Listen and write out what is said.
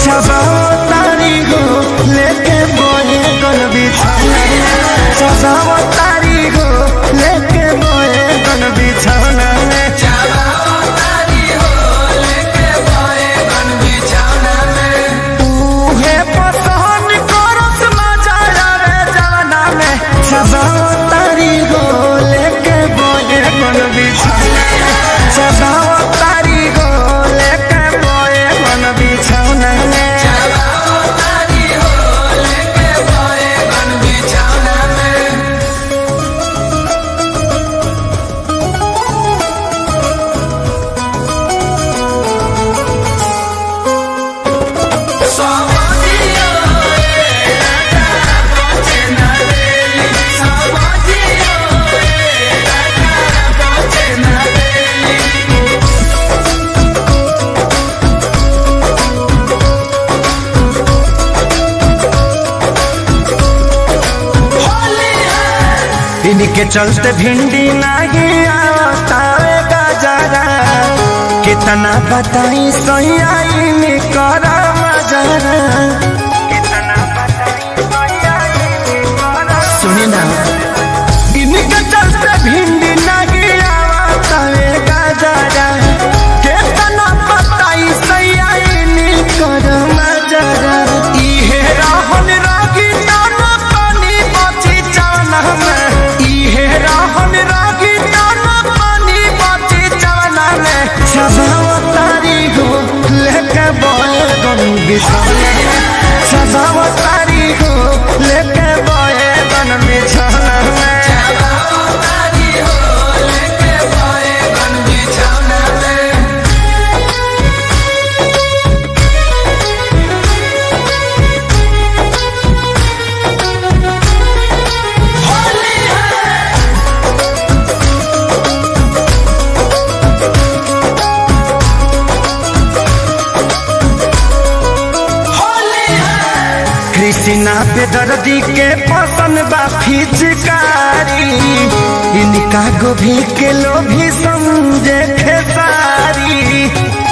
सजाओ तारी हो लेके बोए गन बिछौना में सजाओ तारी हो लेके बोए गन बिछौना में उहे पसंद करत मजा आवे जवाना में सजाओ तारी हो लेके बोए गन बिछौना में सजाओ तारी हो लेके बोए गन बिछौना में इनके चलते भिंडी नहीं आवतावे गजरा कितना बताई सैया इन कर मजरा सुनी ना इनके चलते भिंडी नहीं आवतावे गजरा कितना बताई सैया इन कर मजरा इहे रहन रागी दाना पानी बची जाना में इहे रहन रागी दाना पानी बची जाना में सजाओ तारी हो लेके बोए गन बिछौना में सजाओ तारी हो लेके बोए गन बिछौना में कृष्णा पे दर्दी के पसंद बा फिचकारी इनका गोभी के लोभी समझे खेसारी